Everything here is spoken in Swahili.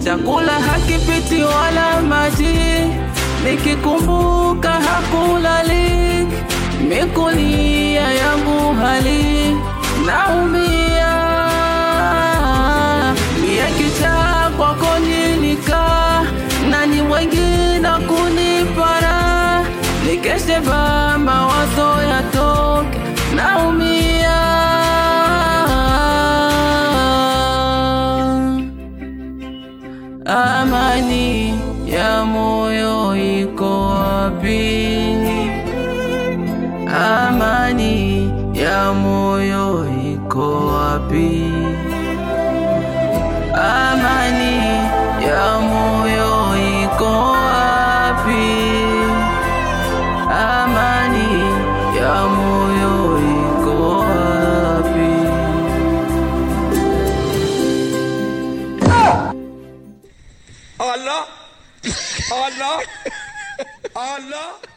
chakula hakipiti wala maji, nikikumbuka hakulali, mikulia yangu hali naumia, mie kicha kwako nilikaa, nani wengine kunipara, nikeshe ba mawazo yatoke, naumia Amani ya moyo iko wapi? Amani ya moyo iko wapi? Amani ya moyo iko wapi? Amani ya moyo iko wapi? Allah Allah Allah